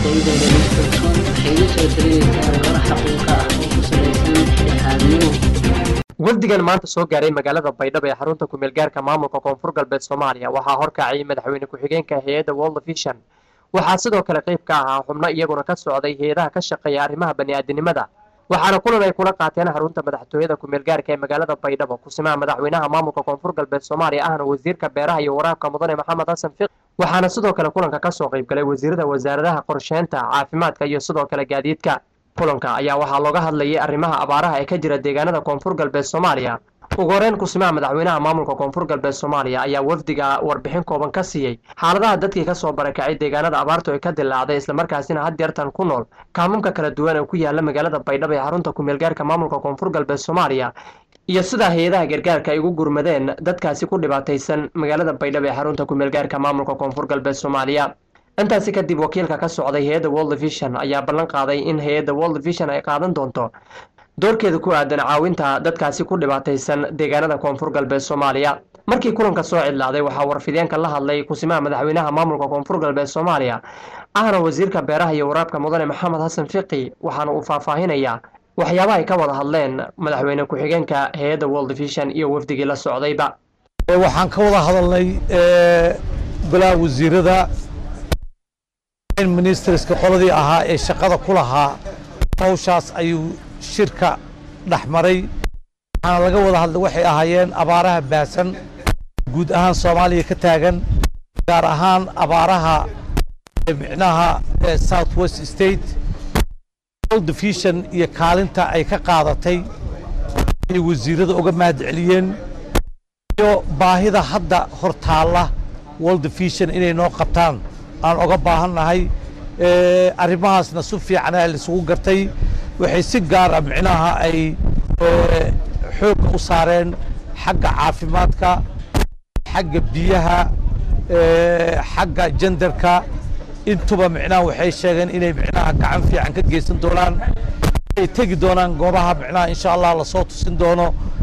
ardaydeeda lisbonton waxay la soo dareereysaa warar xaqiiqa ah oo ku salaysan dhexdhexaadnimo wafdigan maanta soo gaaray magaalada baydhabo ee xarunta kumeel gaarka maamulka koonfur galbeed soomaaliya waxaa horkacayay madaxweyne ku-xigeenka hay-adda world vision waxaa sidoo kale qayb ka ahaa xubno iyaguna ka socday hay-adaha ka shaqeeya arrimaha bani'aadinimada waxaana kulan ay kula qaateen xarunta madaxtooyada kumeel gaarka ee magaalada baydhabo kusimaha madaxweynaha maamulka koonfur galbeed soomaaliya ahna wasiirka beeraha iyo waraabka mudane maxamed xasan fiq waxaana sidoo kale kulanka kasoo qayb galay wasiirada wasaaradaha qorsheynta caafimaadka iyo sidoo kale gaadiidka kulanka ayaa waxaa looga hadlayay arrimaha abaaraha ee ka jira deegaanada koonfur galbeed soomaaliya ugu horeyn kusimaha madaxweynaha maamulka koonfur galbeed soomaaliya ayaa wafdiga warbixin kooban ka siiyey xaaladaha dadkii kasoo barakacay deegaanada abaartu ay ka dilaacday islamarkaasina had deertan ku nool kaamamka kala duwan ee ku yaala magaalada baydhabo ee xarunta kumeelgaarka maamulka koonfur galbeed soomaaliya iyo sidaa hay-adaha gargaarka ay ugu gurmadeen dadkaasi ku dhibaataysan magaalada baydhabo ee xarunta kumeelgaarka maamulka koonfur galbeed soomaaliya intaasi kadib wakiilka ka socday hay-adda world vision ayaa ballan qaaday in hay-adda world vision ay qaadan doonto doorkeeda ku aadan caawinta dadkaasi ku dhibaataysan deegaanada koonfur galbeed soomaaliya markii kulanka soo cidlaaday waxaa warfideenka la hadlay kusimaha madaxweynaha maamulka koonfur galbeed soomaaliya ahna wasiirka beeraha iyo waraabka mudane maxamed xasan fiqi waxaana uu faahfaahinayaa waxyaabaha ay ka wada hadleen madaxweyne ku-xigeenka hay-adda world vision iyo wafdigii la socdayba waxaan ka wada hadalnay balaa wasiirada ministerska qoladii ahaa ee shaqada ku lahaa hawshaas ayuu shirka dhex maray waxaana laga wada hadlay waxay ahaayeen abaaraha baasan guud ahaan soomaaliya ka taagan gaar ahaan abaaraha micnaha south west state world vision iyo kaalinta ay ka qaadatay ay wasiirada uga mahad celiyeen iyo baahida hadda hor taalla world vision inay noo qabtaan aan oga baahannahay arrimahaasna si fiicana laisugu gartay waxay si gaara micnaha ay xoogga u saareen xagga caafimaadka xagga biyaha xagga jendarka intuba micnaha waxay sheegeen inay micnaha gacan fiican ka geysan doonaan ay tegi doonaan goobaha micnaha insha allah lasoo tusin doono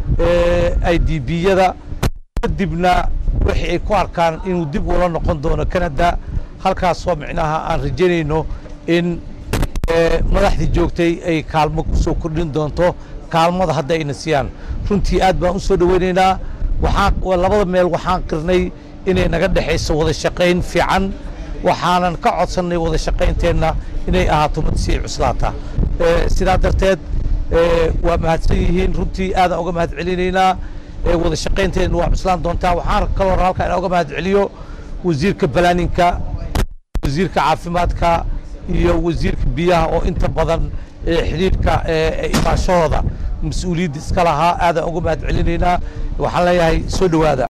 i d biyada kadibna wixii ay ku arkaan inuu dib ula noqon doono canada halkaasoo micnaha aan rajaynayno in madaxdii joogtay ay kaalmo ku soo kordhin doonto kaalmada hadda ayna siiyaan runtii aad baan u soo dhoweynaynaa waxaan labada meel waxaan qirnay inay naga dhexayso wada shaqayn fiican waxaanan ka codsannay wada shaqaynteenna inay ahaato mid sii cuslaata sidaa darteed waa mahadsan yihiin runtii aadaan uga mahad celinaynaa wada shaqaynteenna waa cuslaan doontaa waxaan kaloo halkaa inaan uga mahad celiyo wasiirka balaaninka wasiirka caafimaadka iyo wasiirka biyaha oo inta badan xidhiidhka imaashahooda mas-uuliyadda iska lahaa aadaan uga mahad celinaynaa waxaan leeyahay soo dhowaada